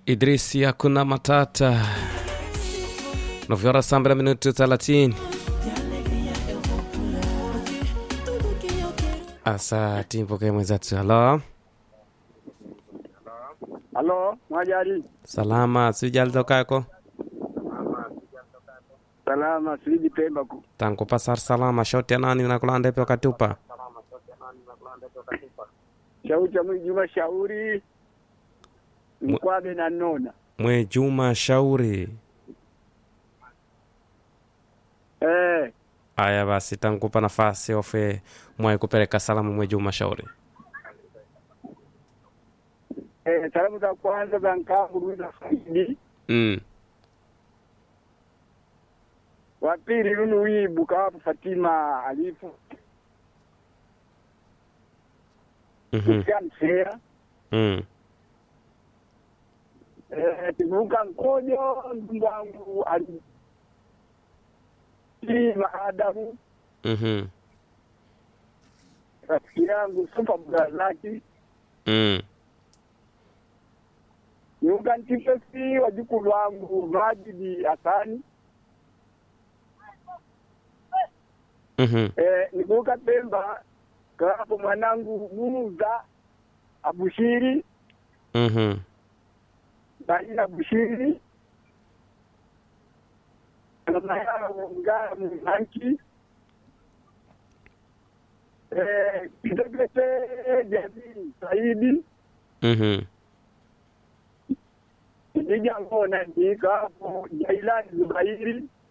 Idrisi hakuna matata. Novyora saa mbili minuti thelathini. Asa timpoke mwenzatu. Halo, Halo, Mwajari. salama sijaliza kako Salama, siji Pemba ku. tangu pasar salama shoti anani nakulande pyo katupa Shauri cha mwingi Juma shauri. Mkwabe na nona. mwe Juma Shauri. Eh, Aya basi tankupa nafasi ofe mwai kupeleka salamu mwe Juma Shauri. eh, salamu za kwanza za nkangu Ruiza Saidi. Mm. Wa pili Lulu Wibu kawapo Fatima Alifu. Mhm. Kusian Sea. Mm. Eh, Tibuka Nkojo ndugu wangu ali. Hii maadamu Mhm. rafiki yangu Super Brazaki. Mm. Niunga Ntipesi wajukulu wangu Majidi Hasani. Mhm. Eh, nikuuka Pemba kawapo mwanangu Muza Abushiri Mhm. Baina Abushiri mama yao Ngara Mwanki eh, Kitekete Jamii Saidi Mhm. Kijangona ndika hapo Jailani Zubairi